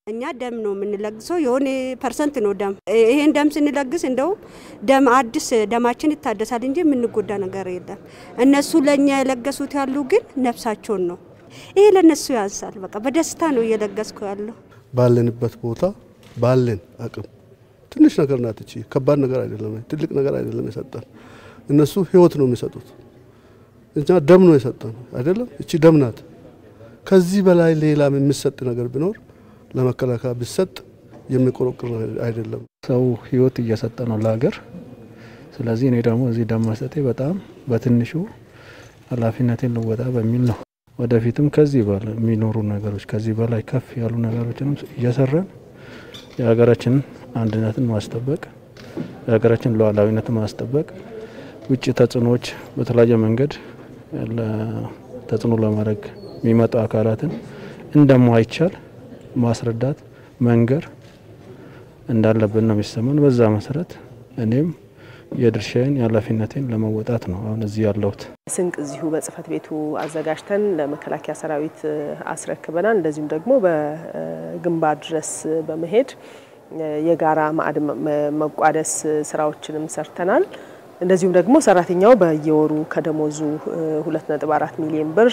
እኛ ደም ነው የምንለግሰው። የሆነ ፐርሰንት ነው ደም። ይሄን ደም ስንለግስ እንደው ደም አዲስ ደማችን ይታደሳል እንጂ የምንጎዳ ነገር የለም። እነሱ ለእኛ የለገሱት ያሉ ግን ነፍሳቸውን ነው። ይሄ ለእነሱ ያንሳል። በቃ በደስታ ነው እየለገስኩ ያለው። ባለንበት ቦታ ባለን አቅም ትንሽ ነገር ናት እቺ። ከባድ ነገር አይደለም፣ ትልቅ ነገር አይደለም የሰጠን። እነሱ ህይወት ነው የሚሰጡት፣ እኛ ደም ነው የሰጠን አይደለም። እቺ ደም ናት። ከዚህ በላይ ሌላ የሚሰጥ ነገር ቢኖር ለመከላከያ ቢሰጥ የሚቆረቁር አይደለም። ሰው ህይወት እየሰጠ ነው ለሀገር። ስለዚህ እኔ ደግሞ እዚህ ደም መስጠቴ በጣም በትንሹ ኃላፊነቴን ልወጣ በሚል ነው። ወደፊትም ከዚህ በላይ የሚኖሩ ነገሮች ከዚህ በላይ ከፍ ያሉ ነገሮችንም እየሰራን የሀገራችንን አንድነትን ማስጠበቅ የሀገራችን ሉዓላዊነትን ማስጠበቅ ውጭ ተጽዕኖዎች በተለያየ መንገድ ተጽዕኖ ለማድረግ የሚመጡ አካላትን እንደማይቻል ማስረዳት መንገር እንዳለብን ነው የሚሰማን። በዛ መሰረት እኔም የድርሻዬን የኃላፊነቴን ለመወጣት ነው አሁን እዚህ ያለሁት። ስንቅ እዚሁ በጽህፈት ቤቱ አዘጋጅተን ለመከላከያ ሰራዊት አስረክበናል። እንደዚሁም ደግሞ በግንባር ድረስ በመሄድ የጋራ ማዕድ መቋደስ ስራዎችንም ሰርተናል። እንደዚሁም ደግሞ ሰራተኛው በየወሩ ከደሞዙ ሁለት ነጥብ አራት ሚሊዮን ብር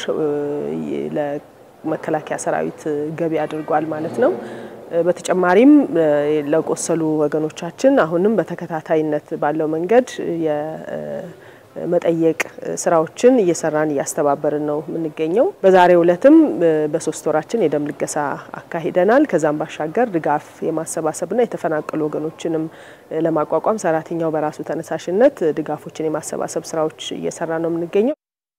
ለመከላከያ ሰራዊት ገቢ አድርጓል ማለት ነው። በተጨማሪም ለቆሰሉ ወገኖቻችን አሁንም በተከታታይነት ባለው መንገድ የመጠየቅ ስራዎችን እየሰራን እያስተባበርን ነው የምንገኘው። በዛሬው ዕለትም በሶስት ወራችን የደም ልገሳ አካሂደናል። ከዛም ባሻገር ድጋፍ የማሰባሰብና የተፈናቀሉ ወገኖችንም ለማቋቋም ሰራተኛው በራሱ ተነሳሽነት ድጋፎችን የማሰባሰብ ስራዎች እየሰራ ነው የምንገኘው።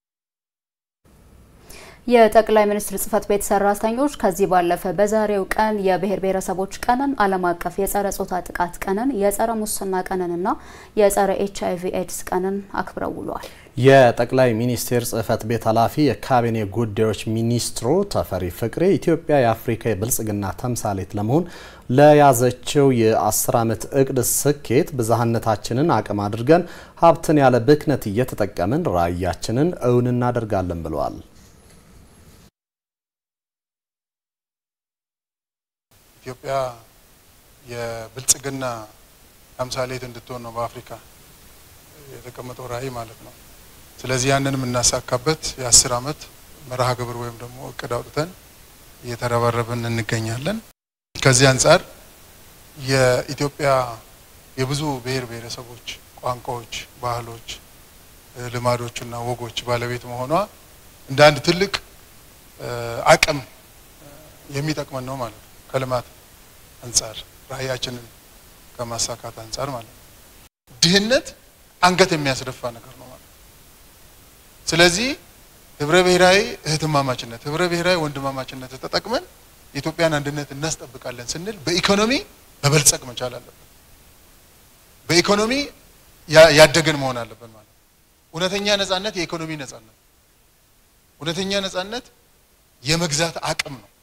የጠቅላይ ሚኒስትር ጽህፈት ቤት ሰራተኞች ከዚህ ባለፈ በዛሬው ቀን የብሔር ብሔረሰቦች ቀንን፣ ዓለም አቀፍ የጸረ ጾታ ጥቃት ቀንን፣ የጸረ ሙስና ቀንንና የጸረ ኤች አይቪ ኤድስ ቀንን አክብረው ውለዋል። የጠቅላይ ሚኒስቴር ጽህፈት ቤት ኃላፊ የካቢኔ ጉዳዮች ሚኒስትሩ ተፈሪ ፍቅሬ ኢትዮጵያ የአፍሪካ የብልጽግና ተምሳሌት ለመሆን ለያዘችው የአስር ዓመት እቅድ ስኬት ብዝሃነታችንን አቅም አድርገን ሀብትን ያለ ብክነት እየተጠቀምን ራዕያችንን እውን እናደርጋለን ብለዋል። ኢትዮጵያ የብልጽግና ተምሳሌት እንድትሆን ነው በአፍሪካ የተቀመጠው ራዕይ ማለት ነው። ስለዚህ ያንን የምናሳካበት የአስር ዓመት መርሃ ግብር ወይም ደግሞ እቅድ አውጥተን እየተረባረብን እንገኛለን። ከዚህ አንጻር የኢትዮጵያ የብዙ ብሔር ብሔረሰቦች ቋንቋዎች፣ ባህሎች፣ ልማዶችና ወጎች ባለቤት መሆኗ እንደ አንድ ትልቅ አቅም የሚጠቅመን ነው ማለት ነው ከልማት አንጻር ራዕያችንን ከማሳካት አንጻር ማለት ነው። ድህነት አንገት የሚያስደፋ ነገር ነው ማለት ነው። ስለዚህ ህብረ ብሔራዊ እህትማማችነት፣ ህብረ ብሔራዊ ወንድማማችነት ተጠቅመን የኢትዮጵያን አንድነት እናስጠብቃለን ስንል በኢኮኖሚ መበልጸግ መቻል አለብን። በኢኮኖሚ ያደገን መሆን አለብን ማለት ነው። እውነተኛ ነጻነት የኢኮኖሚ ነጻነት፣ እውነተኛ ነጻነት የመግዛት አቅም ነው።